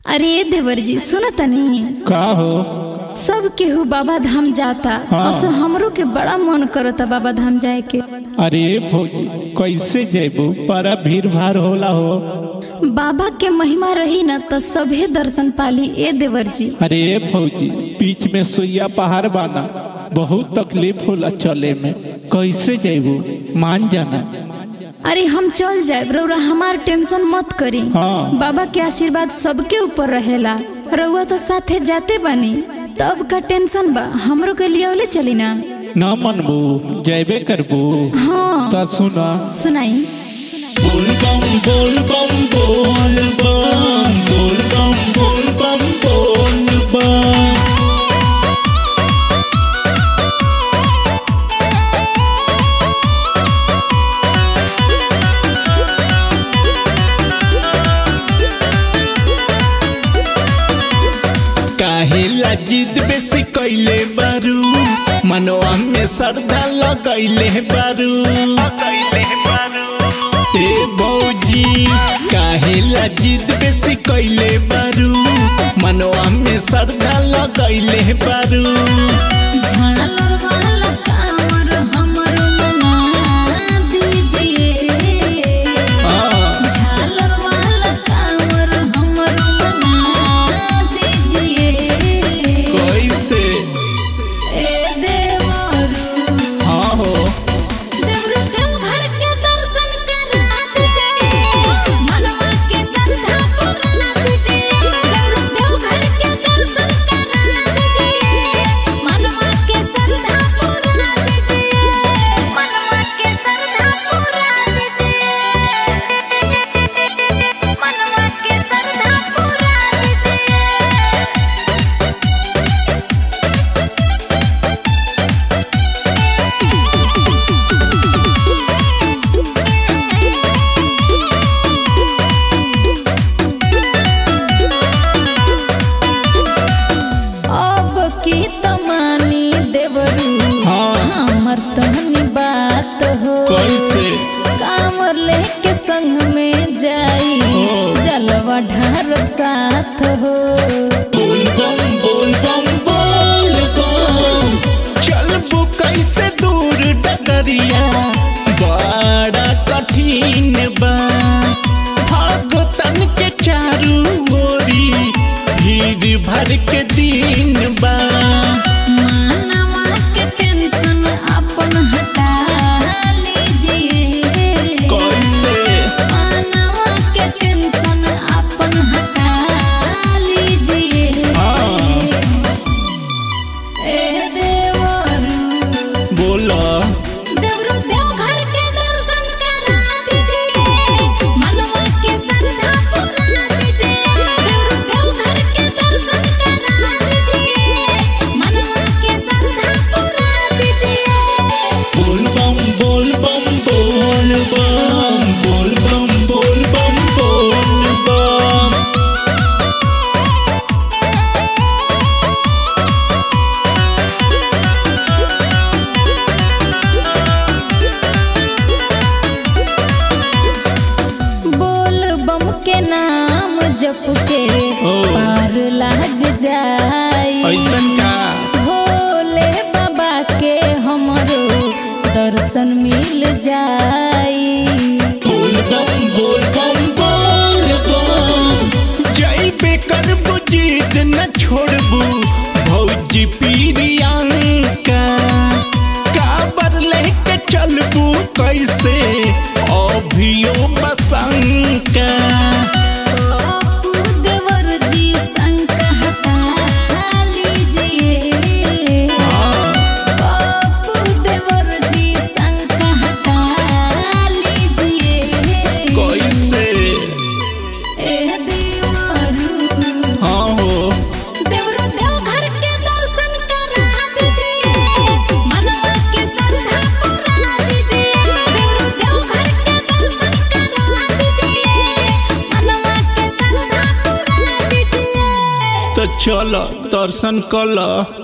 अरे देवर जी सुनो तनी का हो सब केहू बाबा धाम जाता हाँ। असो हमरो के बड़ा मन करता बाबा धाम जाए के अरे फौजी कैसे जेबू बड़ा भीड़ भाड़ होला हो बाबा के महिमा रही न तो सभे दर्शन पाली ए देवर जी अरे फौजी बीच में सुइया पहाड़ बाना बहुत तकलीफ होला चले में कैसे जेबू मान जाना अरे हम चल जाए रउरा हमार टेंशन मत करी हाँ। बाबा के आशीर्वाद सबके ऊपर रहेला रउआ तो साथे जाते बानी तब का टेंशन बा हमरो के लिए चली ना न मनबू जेबे करबू हाँ तो सुना सुनाई बोल बम बोल बम बोल बम बोल बम बोल बम बोल बम काहे जिद बेसी कैले बारू मनवा में श्रद्धा लगैले बारू ए बौजी काहे जिद बेसी कैले बारू मनवा में श्रद्धा लगैले बारू झालर वाला कांवर हमरो मना दीजिए हाँ, झालर वाला कांवर हमरो मना दीजिए कैसे ए देवरू हाँ हो देवरू देवघर के दर्शन करा दीजिए मनवा के श्रद्धा पूरा दीजिए देवरू देवघर के दर्शन करा दीजिए मनवा के श्रद्धा पूरा दीजिए मनवा के श्रद्धा पूरा दीजिए मनवा के श्रद्धा पूरा दीजिए अब की तमानी देवरू हाँ। हमर तहनी बात हो कैसे कामर लेके संग में जाई ओ। जलवा ढार साथ हो बोल बम बोल बम बोल बम चलबू कैसे दूर डगरिया बड़ा कठिन बा भगतन के चारू ओरी भीड़ भर के दिन बा मानवा के टेंशन अपन हटा लीजिए कैसे मानवा के टेंशन अपन हटा लीजिए हाँ ए देवरू बोला देवरू देवघर के दर्शन करा दीजिए मनवा के श्रद्धा पूरा दीजिए देवरू देवघर के दर्शन करा दीजिए मनवा के श्रद्धा पूरा दीजिए बोल बम बोल बम बोल बम बोल बम बोल बम बोल बम बोल बम के नाम जप के ओ। पार लाग जाई ऐसन का भोले बाबा के हमरो दर्शन मिल जाई बोल बम बोल बम बोल बम जय बेकर बुजीत न छोड़बू भौजी पीरियंका काबर लेके चलबू कैसे अभियो बसंका बापू देवर जी संग हटा लीजिए बापू देवर जी संग हटा लीजिए कैसे ए देवरू हाँ हो देवरू देवघर के दर्शन करा दीजिए मनवा के श्रद्धा पूरा दीजिए देवरू देवघर के दर्शन करा दीजिए मनवा के श्रद्धा पूरा दीजिए तो चल दर्शन कल